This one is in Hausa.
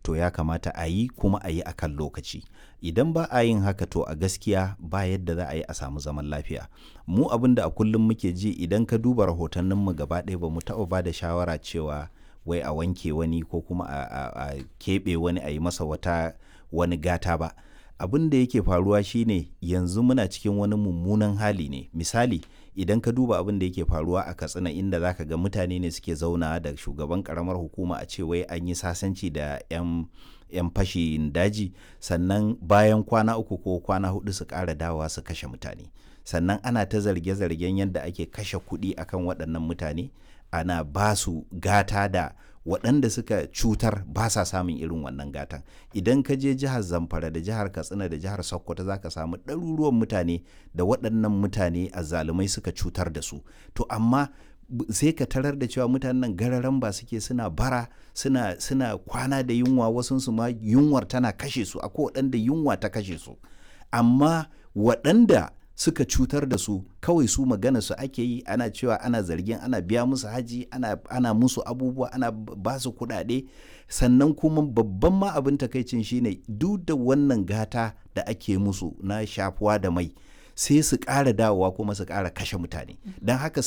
to ya kamata a yi kuma a yi a kan lokaci idan ba a yin haka to a gaskiya ba yadda za a yi a samu zaman lafiya mu abin da a kullum muke ji idan ka duba rahotanninmu gaba ɗaya ba mu taɓa ba da shawara cewa wai a wanke wani ko kuma a, a, a keɓe wani a yi masa wata wani gata ba abin da yake faruwa shine yanzu muna cikin wani mummunan hali ne misali idan ka duba abin da yake faruwa a katsina inda zaka ga mutane ne suke zauna da shugaban karamar hukuma a ce wai an yi sasanci da 'yan 'yan fashin daji sannan bayan kwana uku ko kwana hudu su ƙara dawa su kashe mutane sannan ana ta zarge-zargen yadda ake kashe kuɗi akan waɗannan mutane ana ba su gata da waɗanda suka cutar ba sa samun irin wannan gatan idan ka je jihar zamfara da jihar katsina da jihar sokoto za ka samu ɗaruruwan mutane da waɗannan mutane azzalumai suka cutar da su to amma sai ka tarar da cewa mutanen nan gararan ba suke suna bara suna suna kwana da yunwa wasu su ma yunwar tana kashe su akwai waɗanda yunwa ta kashe su amma waɗanda suka cutar da su kawai su magana su ake yi ana cewa ana zargin ana biya musu haji ana, ana musu abubuwa ana ba su kuɗaɗe sannan kuma babban ma abin takaicin shine duk da wannan gata da ake musu na shafuwa da mai sai su ƙara dawowa kuma su ƙara kashe mutane don haka